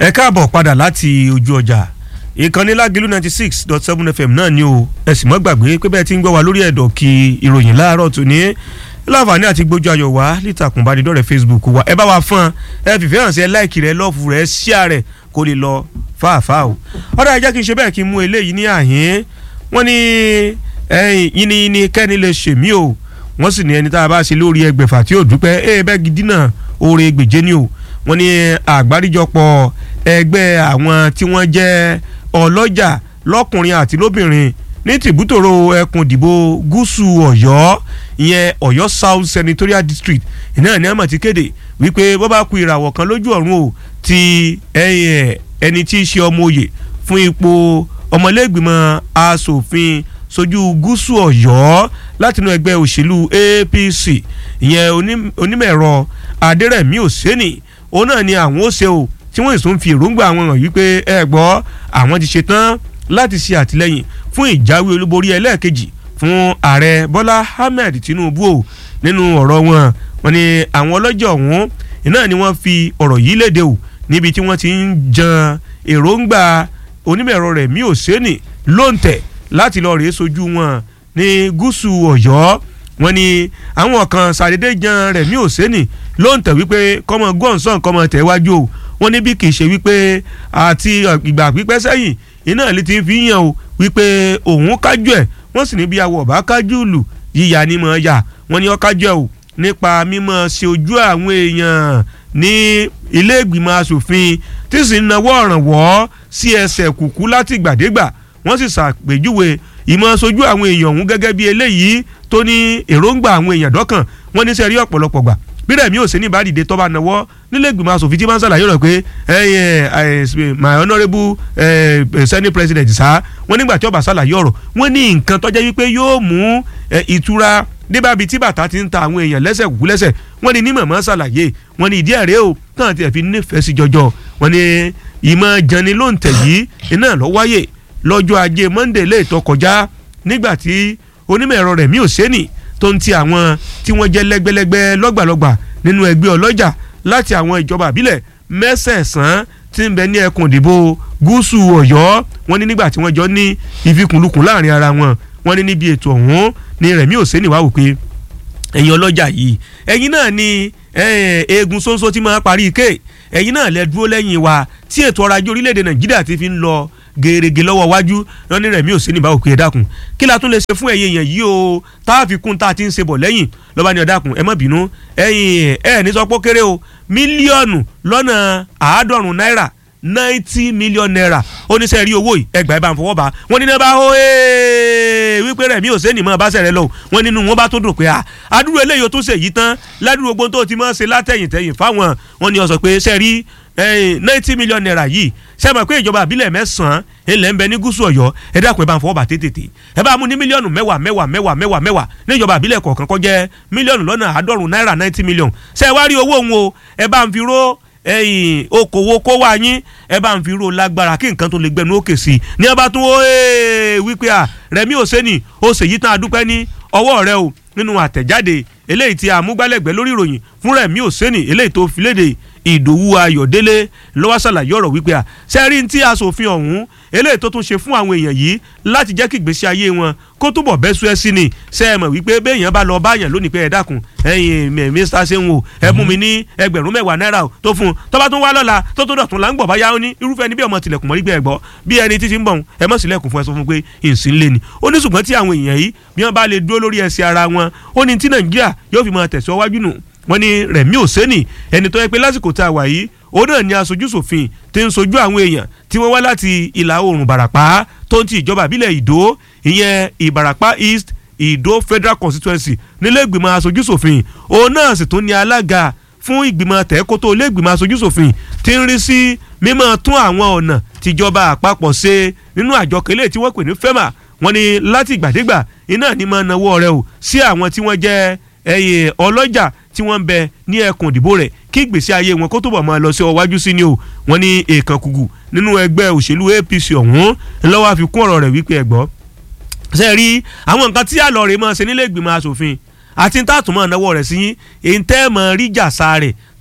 ẹ káàbọ̀ padà láti ojú ọjà ìkànnì lágìlú ninety six dot seven fm náà ni o ẹ sì mọ́ gbàgbé pé bẹ́ẹ̀ ti ń gbọ́ wa lórí ẹ̀dọ̀ kí ìròyìn láàárọ̀ tó ní láǹfààní àti gbójú ayọ̀ wá lítàkùn ìbánidọ́rẹ̀ facebook wa ẹ bá wa fún ẹ fìfẹ́ hàn sí ẹ láìkì rẹ lọ́ọ̀fù rẹ ṣíà rẹ kó lè lọ fáàfáà o ọ̀dà ẹ jẹ́ kí n ṣe bẹ́ẹ̀ kí n mú eléyìí ní àhín wọ́n ní yínníyínní kẹ́ni lè ṣèmí o wọ́n sì ní ẹni tá a bá ṣe lórí ẹgbẹ̀fà tí ò dúpẹ́ ẹ bẹ́ẹ̀ gidi náà oore gbèjé ni o wọ́n ní àgbáríjọpọ̀ ẹgbẹ́ àwọn tí wọ́n jẹ́ ọlọ́jà lọ́kùnrin àti lóbìnrin ní tìbútòrò ẹkùn ìdìbò gúúsù ọ̀yọ́ ìyẹn ọ̀yọ́ south senatorial district ìnáà ní àmọ̀ ti kéde wípé bó bá ku ìràwọ̀ kan lójú ọ̀run o ti ẹni tí í ṣe ọmọ òye fún ipò ọmọlẹ́gbìmọ̀ asòfin sojú gúúsù ọ̀yọ́ látinú ẹgbẹ́ òṣèlú apc ìyẹn onímọ̀-ẹ̀rọ adẹ́rẹ̀mí òsèǹnì òun náà ni àwọn ó ṣe o tí wọ́n sì tún fi èròǹgbà àwọn hàn wípé ẹ gbọ́ àwọn ti ṣetán láti ṣe àtìlẹ́yìn fún ìjáwé olúborí ẹlẹ́ẹ̀kejì fún ààrẹ bọ́lá ahmed tinubu o nínú ọ̀rọ̀ wọn wọn ni àwọn ọlọ́jọ́ ọ̀hún iná ni wọ́n fi ọ̀rọ̀ yìí léde o níbi tí wọ́n ti ń jan èròǹgbà onímọ̀-ẹ̀rọ rẹ̀ mí òsèǹnì lóǹtẹ̀ láti lọ rèé sojú wọn ní gúúsù ọ̀yọ́ wọn ni àwọn kan ṣàdédé jan rẹ̀ mí òsèǹnì lóǹtẹ̀ wípé kọ́mọ gọ́ǹsán kọ́mọ tẹ̀wájú o wọ́n ní bí kì í ṣe wípé àti ìgbà pípẹ́ sẹ́yìn iná ilé ti fi yàn o wípé òun kájú ẹ̀ wọ́n sì ní bí awọ ọ̀bá kájú lù yíya ni mọ̀ yà wọ́n ní ó kájú ẹ̀ o nípa mímọ̀ ṣe ojú àwọn èèyàn ní ilé ìgbìmọ̀ asòfin tí sì ń nawọ́ ọ̀rànwọ́ sí ẹsẹ̀ kùkú láti gbàdégbà wọ́n sì ṣàpèjúwe ìmọ̀ sojú àwọn èèyàn ọ̀hún gẹ́gẹ́ bí eléyìí tó ní èròǹgbà àwọn èèyàn dọ́kàn wọ́n ní sẹ́rí ọ̀pọ̀lọpọ̀ gbà bí rẹ̀ mi ò sí ní ìbádìde tó bá nawọ́ nílé ìgbìmọ̀ asòfin tí máa ń ṣàlàyé rẹ̀ pé my honourable senate president sá wọ́n nígbà tí ọba ṣàlàyé ọ̀rọ̀ wọ́n ní nǹkan tó jẹ́ wípé yóò mú ìtura débàbí tí bàtà ti ń ta àwọn èèyàn lẹ́sẹ̀ kúkú lẹ́sẹ̀ wọ́n ní ní mọ̀mọ́ ṣàlàyé wọ́n ní ìdí ẹ̀rẹ́ o náà ti ẹ̀ fi nífẹ̀ẹ́ sí jọjọ wọ́n ní ìmọ̀ jẹni ló ń tẹ̀ yìí iná lọ wáyè lọ́jọ́ ajé monday lè tó kọjá nígbà tí onímọ̀ ẹ̀rọ rẹ̀ mi ò sẹ́nì tó ń ti àwọn tí wọ́n jẹ́ lẹ́gbẹ́lẹ́gbẹ́ lọ́gbàlọ́gbà nínú ẹgbẹ́ ọlọ́jà láti àwọn ìjọba àbílẹ̀ mẹ́sẹ̀ẹ̀sán tí ń bẹ ní ẹkùn ìdìbò gúúsù ọ̀yọ́ wọ́n ní nígbà tí wọ́n jọ ní ìfikùnlukùn láàrin ara wọn wọ́n ní níbi ètò ọ̀hún ní rẹ̀mí òsèǹnì wá wò pé ẹ̀yin ọlọ́jà yìí ẹ̀yin náà ni eegun ṣóńṣó tí máa parí ike ẹ̀yin náà lẹ dúró lẹ́yìn wa tí ètò ọrọ̀ ajé orílẹ̀-èdè nàìjíríà ti fi ń lọ gèrègè lọ́wọ́ wájú wọn ní rẹ̀mí òsínì bá òkè ẹ̀dákun kí la tún lè ṣe fún ẹ̀yin èèyàn yìí o tá a fi kún tá a ti ń ṣe bọ̀ lẹ́yìn lọ́ba ní ọ̀dákun ẹ má bínú ẹ̀yin ẹ̀ ní sọ pé kéré o mílíọ̀nù lọ́nà àádọ́rùn-ún náírà ninety million naira oníṣẹ́ rí owó yìí ẹgbàá ẹ bá ń fọwọ́ bá wọn ní bá ó wípé rẹ̀ mí ò sẹ́ni mọ́ bá sẹ̀rẹ̀ lọ wọn nínú wọn bá tó dùn pé àdúró eléyìí ó tún ṣèyí tán ládùúgbò ogun tó ti máa ṣe látẹ̀yìntẹ̀yìn fáwọn wọn ni ó sọ pé sẹ́rí ninety million naira yìí ṣe mọ̀ pé ìjọba àbílẹ̀ mẹ́sàn-án ilẹ̀ ń bẹ ní gúúsù ọ̀yọ́ ẹ dákun ẹ bá ń fọwọ́ bá tètè ẹ bá mú ní mílíọ̀nù mẹ́wàá mẹ́wàá mẹ́wàá mẹ́wàá mẹ́wàá ní ìjọba àbílẹ̀ kọ̀ọ̀kan kó jẹ́ mílíọ̀nù lọ́nà àádọ́rùn náírà ninety million ṣe wá rí owó òun o ẹ bá ń fi ró ẹyìn okòwò kó wá yín ẹ bá ń fi ró lágbára kí nǹkan tó lè gbẹnu òkè sí i ní ẹ bá tún ó wípé à rẹmi òsèǹnì ó ṣèyí tán adúpẹ́ ní ọwọ́ rẹ o nínú àtẹ̀jáde eléyìí tí amúgbálẹ́gbẹ̀ẹ́ lórí ìròyìn fún rẹmi òsèǹnì eléyìí tó fi léde ìdòwú ayọ̀délé lọ́wọ́ ṣàlàyé ọ̀rọ̀ wípé à sẹ́rí tí aṣòfin ọ̀hún eléyìí tó tún ṣe fún àwọn èèyàn yìí láti jẹ́ kí ìgbésí ayé wọn kó túbọ̀ bẹ́ sú ẹ sí ni ṣe é mọ̀ wípé béèyàn bá lọ báyàn lónìí pé ẹ dákun ẹ̀yin mr seun o ẹ mú mi ní ẹgbẹ̀rún mẹ́wàá náírà tó fún un tó bá tún wá lọ́la tó tó dọ̀tún là ń gbọ̀ báyà ó ní irúfẹ́ níbi ọmọ tilẹ̀kùn mọ́rí gbé ẹ gbọ́ bí ẹni títí ń bọ̀ ẹ mọ̀ sílẹ̀kùn fún ẹ sọ fún pé ìsìn lé ni ó ní ṣùgbọ́n tí àwọn èèyàn yìí bí wọ́n bá lè dúró lórí ẹsẹ̀ ara wọn ó ní tí nàìjíríà yóò fi máa tẹ̀síwájú nù wọ́n ní rẹ̀mí òsẹ́nì ẹni tó yẹ pé lásìkò tá a wà yìí òun náà ni aṣojú ṣòfin tí ń sojú àwọn èèyàn tí wọ́n wá láti ìlà oòrùn ìbàràpá tó ń ti ìjọba ìbílẹ̀ ìdó ìyẹn ìbàràpá east ìdó federal constituency nílé ìgbìmọ̀ aṣojú ṣòfin òun náà sì tún ní alága fún ìgbìmọ̀ tẹ́kótó ilé ìgbìmọ̀ aṣojú ṣòfin tí ń rí sí mímọ́ tún àwọn ọ̀nà tìjọba àpapọ̀ ṣe nínú àjọ kẹlẹ́ tí wọ́n pè ní fema wọ́n ní láti ìgbàdégbà iná ní máa nawọ́ rẹ̀ o sí àwọn tí wọ́n jẹ́ ẹyẹ ọlọ́jà tí wọ́n ń bẹ ní ẹkùn ìdìbò rẹ̀ kí ìgbésí ayé wọn kó túbọ̀ máa lọ sí ọwájú sí ni o wọ́n ní èèkàn kùgù nínú ẹgbẹ́ òṣèlú APC ọ̀hún ńlọ́wọ́ àfikún ọ̀rọ̀ rẹ̀ wípé ẹ̀gbọ́ ṣe rí àwọn nǹkan tí àlọ́ rẹ̀ máa ṣe nílé ìgbìmọ̀ asòfin àti ní tààtùmọ̀ náwó rẹ̀ sí yín èyí tẹ́ mọ̀ rí jàsá rẹ̀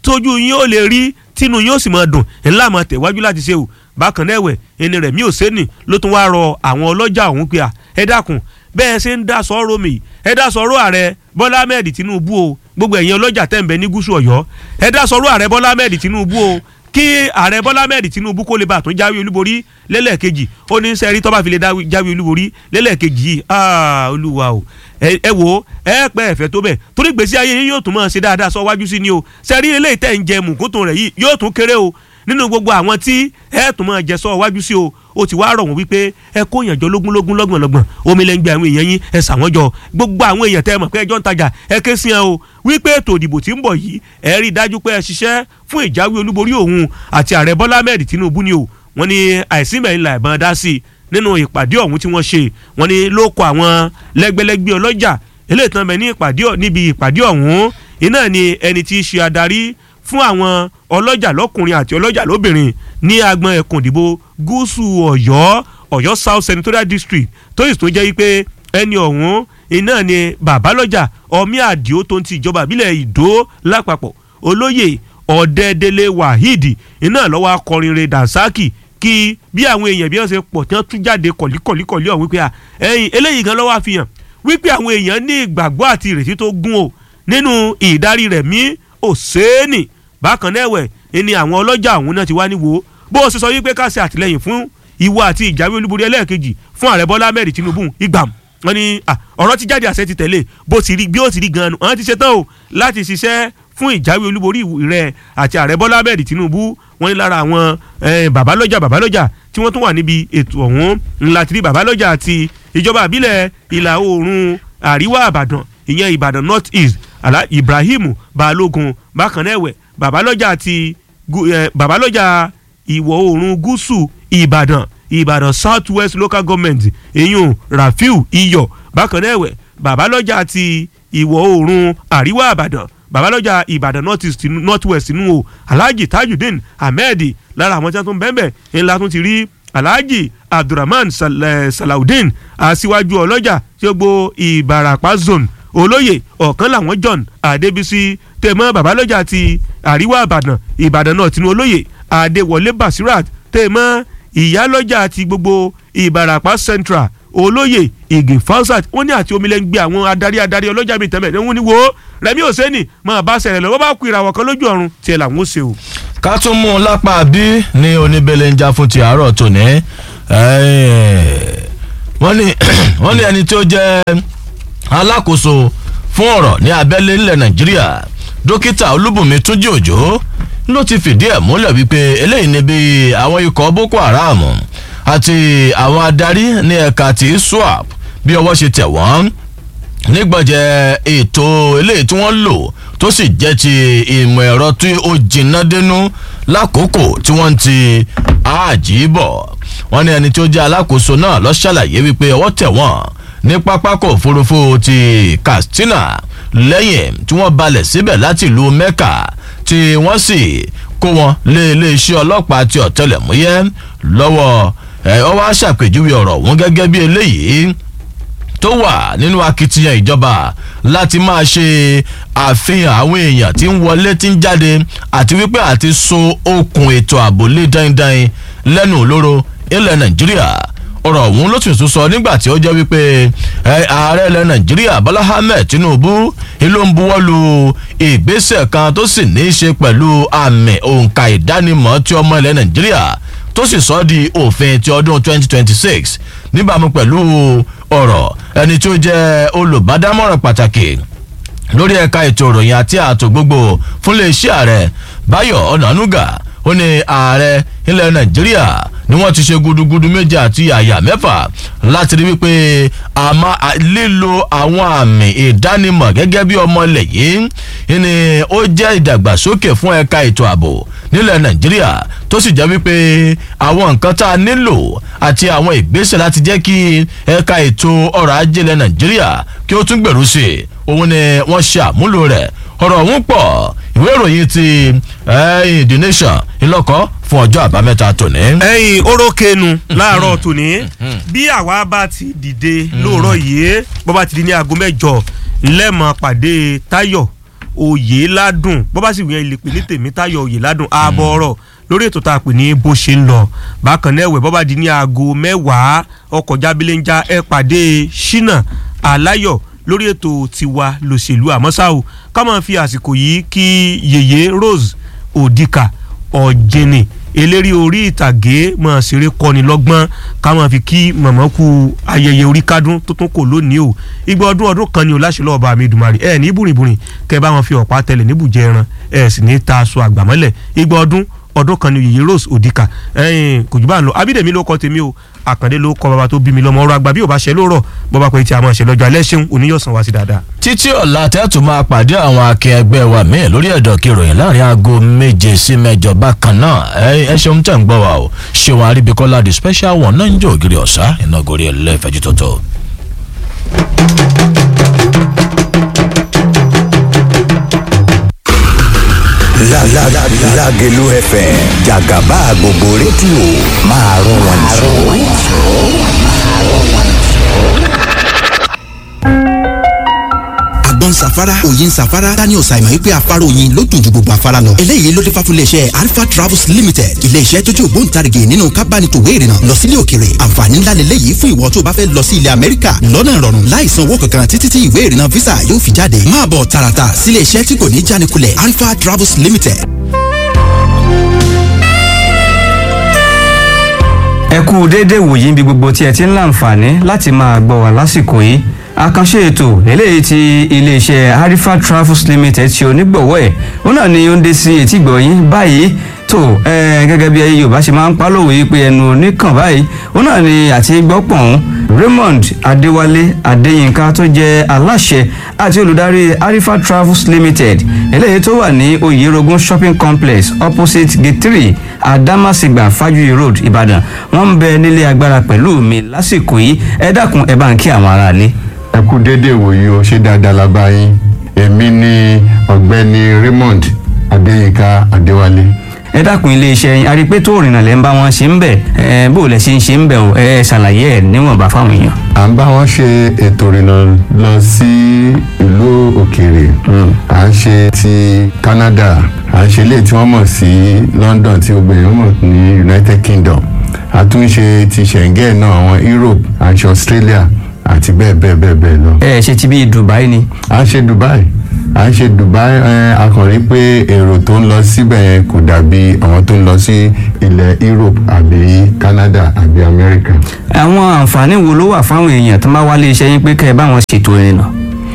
tójú yín ó lè rí tínú yín ó sì máa dùn ńlá máa tẹ̀wájú láti ṣe o bákan náà ẹ̀wẹ̀ ẹni rẹ̀ mí ò sẹ́ni ló tún wáá rọ àwọn ọlọ́jà ọ̀hún pé à ẹ dákun bẹ́ẹ̀ ṣe ń dá sọ́rọ́ mi ẹ dá sọ́rọ́ ààrẹ Bọ́lá Ahmed Tinubu o gbogbo ẹ̀yin ọlọ́jà tẹ̀ ń bẹ ní gúúsù Ọ̀yọ́ ẹ dá sọ́rọ́ ààrẹ Bọ́lá Ahmed Tinubu o kí ààrẹ Bọ́lá Ahmed Tinubu kó lè bá àtún jáwé olúborí lẹ́lẹ́kejì ó ní sẹ́rí tó bá fi lè jáwé olúborí lẹ́lẹ́kejì yìí olúwa o ẹ wo ẹ pẹ́ ẹ̀fẹ́ tó bẹ̀ torí gbèsè ayé yín yóò tún máa ṣe dáadáa sọ wájú sí ni o sẹ́rí eléyìí tẹ̀ ń jẹ mùkúntùn rẹ̀ yìí yóò tún kéré o nínú gbogbo àwọn tí ẹ tún máa jẹ sọ wájú sí o ó ti wá rọ̀ wọ́n wípé ẹ kó èèyàn jọ lógúnlógún lọ́gbọ̀nlọ́gbọ̀n omi lẹ́ ń gbé àwọn èèyàn yín ẹ sà wọ́n jọ gbogbo àwọn èèyàn tẹ́ ẹ mọ̀ pé ẹjọ́ ń tajà ẹ ké sí ẹ o wípé ètò ìdìbò tí ń bọ̀ yìí ẹ rí i dájú pé ẹ ṣiṣẹ́ fún ìjáwé olúborí òun àti ààrẹ Bọ́lá Ahmed Tinubu ni o wọ́n ní àìsí mẹ́rin là ìbọn dá sí i nínú ìpàdé ọ̀hún tí wọ́n ṣe wọ́n ní ló kọ àwọn lẹ́gbẹ́lẹ́gbẹ́ ọlọ́jà eléyìí tán bẹ ní ìpàdé níbi ìpàdé ọ̀hún iná ni ẹni tí í ṣe adarí fún àwọn ọlọ́jà lọ́kùnrin àti ọlọ́jà lóbìnrin ní agbọn ẹkùn ìdìbò gúúsù ọ̀yọ́ ọ̀yọ́ south senatorial district tó sì tó jẹ́ wípé ẹni ọ̀hún iná ni babalọ́jà ọmí àdìo tó ń ti ìjọba ìbílẹ̀ ìdó lápapọ̀ olóyè ọ̀dẹ́dẹ́lẹ̀ waheed iná lọ́wọ́ akọrin rẹ̀ dansaki kí bí àwọn èèyàn bí wọ́n ṣe pọ̀ tí wọ́n tún jáde kọ̀líkọ̀líkọ̀lí ọ̀hún wípé ẹ̀yìn eléyìí gan lọ́wọ́ àfihàn wípé àwọn èèyàn ní ìgbàgbọ́ àti ìrètí tó gún o nínú ìdarí rẹ̀ mí òséènì bákan náà ẹ̀wẹ̀ ẹni àwọn ọlọ́jà ọ̀hún náà ti wá níwò bó o ṣe sọ wípé ká ṣe àtìlẹyìn fún ìwọ àti ìjáwé olúborí ẹlẹ́ẹ̀kejì fún ààrẹ bọ́lá ahmed tinubu ìgbàm wọn ni ọ̀rọ̀ ti jáde àṣẹ ti tẹ̀lé bó ti rí bí ó ti rí gan-an wọn ti ṣetán o láti ṣiṣẹ́ fún ìjáwé olúborí rẹ àti ààrẹ bọ́lá ahmed tinubu wọn ní lára àwọn babalọ́jà babalọ́jà tí wọ́n tún wà níbi ètò ọ̀hún ńlá ti rí babalọ́jà àti ìjọba àbílẹ̀ ìlà oòrùn àríwá àbàdàn ìyẹn ìbàdàn north east ibrahim balógun bákan náà ẹ̀wẹ̀ babalọ́jà àti babalọ́jà ìwọ̀ oòrùn gúúsù ìbàdàn ìbàdàn south west local government èyún rafiu iyọ̀ bákan náà ẹ̀wẹ̀ babalọ́jà àti ìwọ̀ oòrùn àríwá àbàdàn babalọ́jà ìbàdàn north east north west nù o alhaji tajudeen ahmed lára àwọn tí wọ́n tún bẹ́ẹ̀ bẹ́ẹ̀ ńlá tún ti rí alhaji abdulrahman salaudeen aṣíwájú ọlọ́jà tí ó gbó ìbàràpá zone olóyè ọ̀kan làwọn john adébísí tẹ̀mọ́ babalọ́jà ti àríwá ìbàdàn ìbàdàn náà tinú olóyè adéwọlé basirat tẹ̀mọ́ ìyálọ́jà ti gbogbo ìbàràpá central olóyè igi falsat wọ́n ní àti omilẹ̀ ń gbé àwọn adarí adarí ọlọ́jà mi tẹ́mẹ̀ wọ́n ní wo rẹmi òsèǹnì máa bá ṣẹlẹ̀ lọ wọ́n bá kú ìràwọ̀ kan lójú ọ̀run tiẹ̀ làwọn ó ṣe o. ká tún mú un lápá bí ní oníbẹ̀lẹ̀ ń já fún ti àárọ̀ tòní wọ́n ní wọ́n ní ẹni tí ó jẹ́ alákòóso fún ọ̀rọ̀ ní abẹ́lé nílẹ̀ nàìjíríà dókítà olúbùnmi túnjí òjò ló ti fìdí ẹ̀ múlẹ̀ wípé eléyìí ni bí àwọn ikọ̀ boko haram àti àwọn adarí ní ẹ̀ka ti swap bí ọwọ́ ṣe tẹ̀ wọ́n nígbọ̀jẹ̀ ètò eléyìí tí wọ́n lò tó sì jẹ́ ti ìmọ̀ ẹ̀rọ tí ó jìnnà dénú lákòókò tí wọ́n ti àjíbọ̀ wọ́n ní ẹni tí ó jẹ́ alákòóso náà lọ ṣàlàyé wípé ọwọ́ tẹ̀ wọ́n ní pápákọ̀ òfurufú ti katsina lẹ́yìn tí wọ́n balẹ̀ síbẹ̀ láti ìlú mecca tí wọ́n sì kó wọn lé iléeṣẹ́ ọlọ́pàá ti ọ̀tẹlẹ̀múyẹ́ lọ́wọ́ ẹ̀ ọ́ wá ṣàpèjúwe ọ̀rọ̀ wọn gẹ́gẹ́ bí eléyìí tó wà nínú akitiyan ìjọba láti máa ṣe àfihàn àwọn èèyàn tí ń wọlé tí ń jáde àti wípé àti so okùn ètò ààbò lé dáindáin lẹ́nu olóró ilẹ̀ nàìjíríà ọ̀rọ̀ ọ̀hún ló tún sọ nígbà tí ó jẹ́ wípé ààrẹ ilẹ̀ nàìjíríà bọ́lá ahmed tinubu ló ń buwọ́ lu ìgbésẹ̀ kan tó sì ní í ṣe pẹ̀lú àmì òǹkà ìdánimọ̀ tí ọmọ ilẹ̀ nàìjíríà tó sì sọ di òfin ti ọdún 2026 níbàámu pẹ̀lú ọ̀rọ̀ ẹni tó jẹ́ olùbádámọ̀ràn pàtàkì lórí ẹ̀ka ètò ìròyìn àti ààtò gbogbo fún iléeṣẹ́ ààrẹ báyọ̀ ọ̀nànúgà ó ní ààrẹ ilẹ̀ nàìjíríà ni wọ́n ti ṣe gudugudu méje àti àyà mẹ́fà láti rí wípé àmọ́ lílo àwọn àmì ìdánimọ̀ gẹ́gẹ́ bí ọmọ ilẹ̀ yìí ni ó jẹ́ ìdàgbàsókè fún ẹ̀ka ètò ààbò nílẹ̀ nàìjíríà tó sì jẹ́ wípé àwọn nǹkan tá a nílò àti àwọn ìgbésẹ̀ láti jẹ́ kí ẹ̀ka ètò ọrọ̀ ajé ilẹ̀ nàìjíríà kí ó tún gbèrú sí i òun ni wọ́n ṣe àmúlò rẹ̀ ọ̀rọ̀ ọ̀hún pọ̀ ìwé ìròyìn ti the nation ìlọ́kọ̀ fún ọjọ́ àbámẹ́ta tòní. ẹyin orókèénu láàárọ̀ tòní bí àwa bá ti dìde lóòrọ̀ yìí bó bá ti di ní aago mẹ́jọ lẹ́mọ̀ pàdé táyọ̀ oyè ládùn bó bá sì wíyẹn ilé pè ní tèmítayọ̀ oyè ládùn ààbọ̀ ọ̀rọ̀ lórí ètò tá a pè ní bó ṣe ń lọ bákan náà ẹ̀wẹ̀ bó bá di ní aago mẹ́wàá ọkọ̀ jábílẹ̀ ń já ẹ pàdé ṣínà aláyọ̀ lórí ètò tiwa lòṣèlú àmọ́ ṣá o ká máa fi àsìkò yìí kí yèyé Rose Odika ọ̀jẹ̀nì eléré orí ìtàgé máa ṣeré kọ́ni lọ́gbọ́n ká máa fi kí mọ̀mọ́ ku ayẹyẹ orí kádùn tó tún kò lónìí o igba ọdún ọdún kan ni o láṣẹ lọ́ọ̀bà mi dùmarì ẹ ní bùrìbùrì kẹ bá wọn fi ọ̀pá tẹlẹ̀ níbùjẹ ẹran ẹ sì ní ta aṣọ àgbàmọ́lẹ̀ igba ọdún ọdún kan ni yèyé Rose Odika ẹyìn kò jù bá ń lọ abídèmí ló kọ tèmi o àkàndé ló kọ bàbá tó bí mi lọ́mọ ọ̀rọ̀ àgbà bí ò bá ṣe ló rọ̀ bọba pé tí a máa ṣe lọ́jọ́ alẹ́ ṣeun oníyọ̀sán wá sí dáadáa. títí ọ̀la tẹ́tù máa pàdé àwọn akin ẹgbẹ́ wa míì lórí ẹ̀dọ̀ kìròyìn láàrin aago méje sí mẹ́jọ bákan náà ẹ ṣeun tẹ̀ ń gbọ́ wa o ṣéun àríbíkọ́lá the special one náà ń jẹ́ ògiri ọ̀sá iná gorí ẹlẹ́fẹ̀ẹ́jú tótó. Lágelú FM jàgàbá gbogbo rédíò máa rún wọn àgbọn safara òyìn safara daniel simon wípé afárá oyin ló dùn ju gbogbo afárá lọ. eléyìí ló dé fáfún iléeṣẹ́ alpha travels limited iléeṣẹ́ tó jẹ́ ògbóǹtarìgì nínú kábánitòwé ìrìnà lọ sílé òkèrè àǹfààní ńlá lélẹ́yìí fún ìwọ tó bá fẹ́ lọ sí ilẹ̀ amẹ́ríkà lọ́nà ìrọ̀rùn láì san owó kankan títí tí ìwé ìrìnà visa yóò fi jáde máa bọ̀ tààràtà sílé iṣẹ́ tí kò ní jánikulẹ̀ alpha travels limited. ẹ kú déédéé wòyí níbi gbogbo tí ẹ ti ń láǹfààní láti máa gbọ́ wá lásìkò yìí àkànṣe ètò eléyìí tí iléeṣẹ́ harifa travels limited ṣe onígbọ̀wọ́ ẹ̀ òun náà ni ó ń dé sí etí gbọ̀yìn báyìí tó gẹ́gẹ́ bí yorùbá ṣe máa ń pálòwé pé ẹnu oníkàn báyìí òun náà ni àti gbọ́pọ̀n raymond adéwálé adéyínká tó jẹ́ aláṣẹ àti olùdarí harifa travels limited eléyìí tó wà ní oyerogun shopping complex opposite gate three adamasingba fajuyi road ìbàdàn wọ́n ń bẹ nílé agbára pẹ̀lú mi lásìkò yìí ẹ dákun ẹ bá ń kí àwọn aráalé ẹ kú déédéé wòye o ṣé dáadáa la bá yín èmi ni ọ̀gbẹ́ni raymond adéyínká adéwálé. ẹ dákun iléeṣẹ́ yín a rí i pé tó rìnnà lẹ́ ń bá wọn ṣe ń bẹ̀ ẹ bó lẹ ṣe ń ṣe ń bẹ̀ o ẹ ṣàlàyé ẹ níwọ̀nba fáwọn èèyàn. à ń bá wọn ṣe ètò ìrìnà lọ sí ìlú òkèèrè à ń ṣe ti canada à ń ṣe ilé tí wọ́n mọ̀ sí london tí gbogbo èèyàn mọ̀ ní united kingdom a tún ṣe ti schengen náà àwọn europe à ń ṣe australia àti bẹ́ẹ̀ bẹ́ẹ̀ bẹ́ẹ̀ bẹ́ẹ̀ lọ. ẹ ṣe ti bí dubai ni. à ń ṣe dubai à ń ṣe dubai ẹ a kàn rí pé èrò tó ń lọ síbẹ̀ yẹn kò dàbí àwọn tó ń lọ sí ilẹ̀ europe àbí canada àbí america. àwọn àǹfààní wo ló wà fáwọn èèyàn tó máa wá lé iṣẹ́ yín pé kẹ́ ẹ bá wọn ṣètò ìrìnà.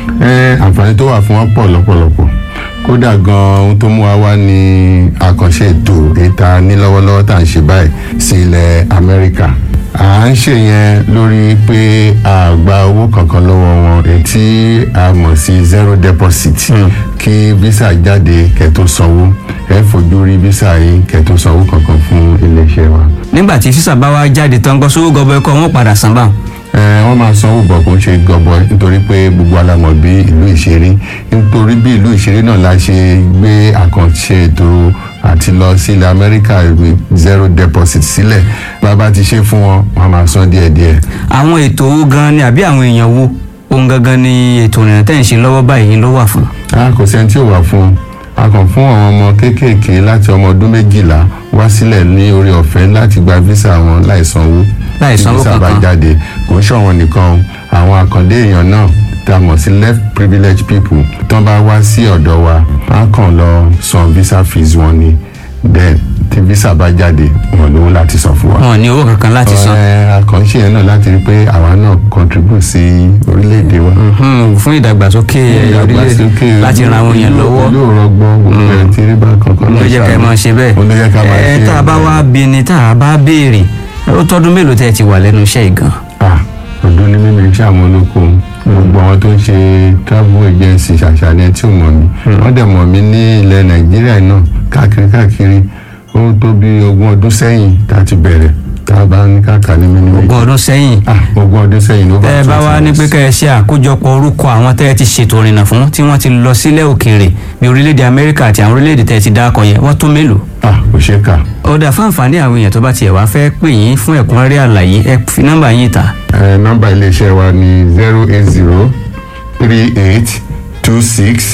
ẹ àǹfààní tó wà fún wọn pọ̀ lọ́pọ̀lọpọ̀ kódà gan ohun tó mú wa wá ní àkànṣe ètò ìta ní lọ́wọ́lọ́wọ́ tá à ń ṣe báyìí sí ilẹ̀ amẹ́ríkà à ń ṣe yẹn lórí pé a gba owó kankan lọ́wọ́ wọn ètí a mọ̀ sí zero deposit kí visa jáde kẹ́ tó sanwó ẹ fojú rí visa yìí kẹ́ tó sanwó kankan fún iléeṣẹ́ wa. nígbà tí físà bá wá jáde tán gbọ́ sówó gọbọ ẹkọ wọn padà san báwọn. ẹ wọ́n máa sanwó bọ̀ kó ń ṣe gọbọ nítorí pé gbogbo alamọ̀ bí ìlú ìṣeré nítorí bí ìlú ìṣeré náà la ṣe gbé àkànṣe ètò àti lọ sí ilẹ̀ amẹ́ríkà zero deposit sílẹ̀ bàbá ti ṣe fún wọn wọn máa san díẹ̀díẹ̀. àwọn ètò owó gan ni àbí àwọn èèyàn wo ohun gangan ni ètò ìrìnà tẹ̀ ń ṣe lọ́wọ́ báyìí ló wà fún. a kò sẹ́ni tí ò wà fún un a kàn fún àwọn ọmọ kéékèèké láti ọmọ ọdún méjìlá wá sílẹ̀ ní orí ọ̀fẹ́ láti gba visa wọn láì sanwó Láì sanwó visa bá kankan. jáde kò ń ṣọ̀wọ́n nìkan àwọn àkàndé èèyàn náà tá a mọ̀ sí left privileged people tán bá wá sí ọ̀dọ̀ wa á kàn lọ san visa fees wọn ni then tí visa bá jáde wọn lówó láti san fún wa. wọn ò ní owó kankan láti san. Ẹ, àkànṣe yẹn náà láti rí pé àwa náà contribute sí orílẹ̀-èdè wa. Hmm, fún ìdàgbàsókè orílẹ̀ láti ran àwọn èèyàn lọ́wọ́ yóò rọgbọ́n gbogbo ẹ̀ tí rí bá kankan ló jẹ́ ká ẹ máa ṣe bẹ́ẹ̀. ó ló jẹ́ ká máa ṣe ẹ tá a bá wá bí ni tá a bá béèrè ó tọ́dún mélòó tẹ́ ẹ ti wà lẹ́nu iṣẹ́ yìí gan. ah ọdún ní mímí iṣẹ́ àwọn olóko gbogbo àwọn tó ń ṣe travel agency ṣàṣàlẹ̀ tí ò mọ̀ mí wọ́n dẹ̀ mọ̀ mí ní ilẹ̀ nàìjíríà náà káàkiri káàkiri ó tó bí ogún ọdún sẹ́yìn tá a ti bẹ̀rẹ̀ tá a bá ní káàkà ní mímí méjì. ogún ọdún sẹ́yìn ah ogún ọdún sẹ́yìn ló bá tẹ́ ẹ bá wá ní pé kẹ́ ẹ ṣe àkójọpọ̀ orúkọ àwọn tẹ́ ẹ ti ṣètò ìrìnà fún tí wọ́n ti lọ sílẹ̀ òkèèrè bí orílẹ̀-èdè amẹ́ríkà àti àwọn orílẹ̀-èdè tẹ́ ẹ ti dákọ̀ yẹn wọ́n tó mélòó. ah kò ṣe é kà ó dà fún àǹfààní àwọn èèyàn tó bá tiẹ̀ wá fẹ́ pè yín fún ẹ̀kúnrẹ́rẹ́ àlàyé ẹ fi nọ́mbà yín ta. ẹ nọ́mbà iléeṣẹ́ wa ní zero eight zero three eight two six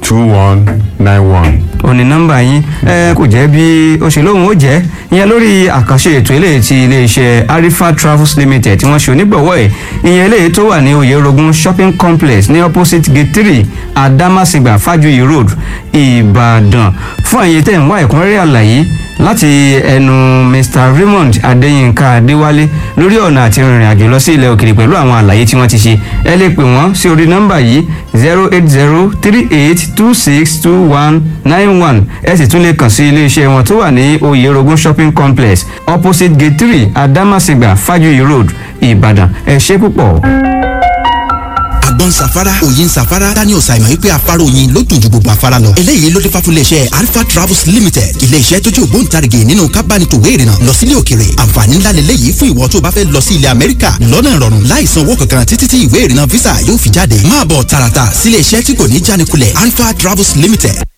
two one nine one. òní nọ́mbà yín ẹ kò jẹ́ bí ó ṣe lóhùn ó jẹ́ ìyẹn lórí àkànṣe ètò eléyìí ti iléeṣẹ́ arifa travels limited tí wọ́n ṣe onígbọ̀wọ́ ẹ̀ ìyẹn eléyìí tó wà ní oyèrògùn shopping complex ní opposite gate three adamasingba fajuyi road ìbàdàn fún àyè tẹ̀ ń wá ẹ̀kúnrẹ́rẹ́ àlàyé láti ẹnu mr raymond adéyínká adéwálé lórí ọ̀nà àti rìnrìn àjò lọ sí ilẹ̀ òkèrè pẹ̀lú àwọn àlàyé tí wọ́n ti ṣe ẹ lè pè wọ́n sí orí nọ́mbà yìí zero eight zero three eight two six two one nine one ẹ sì tún lè kàn sí iléeṣẹ́ wọn tó wà ní oyèrògùn shopping complex opposite gate three adamasingba fajuyi road ìbàdàn ẹ ṣe púpọ̀. àgbọn safara òyin safara daniel ṣàìmọ̀ wípé afárá oyin ló dùn ju gbogbo afárá lọ eléyìí ló dé fáfún iléeṣẹ́ alpha travels limited iléeṣẹ́ tó jẹ́ ògbóǹtarìgì nínú kábánitòwé ìrìnà lọ sílé òkèrè àǹfààní ńlá lélẹ́yìí fún ìwọ tó bá fẹ́ lọ sí ilẹ̀ amẹ́ríkà lọ́nà ìrọ̀rùn láì san owó kankan títí tí ìwé ìrìnà visa yóò fi jáde máa bọ̀ tààràtà sílé iṣẹ́ tí kò ní jánikulẹ̀ alpha travels limited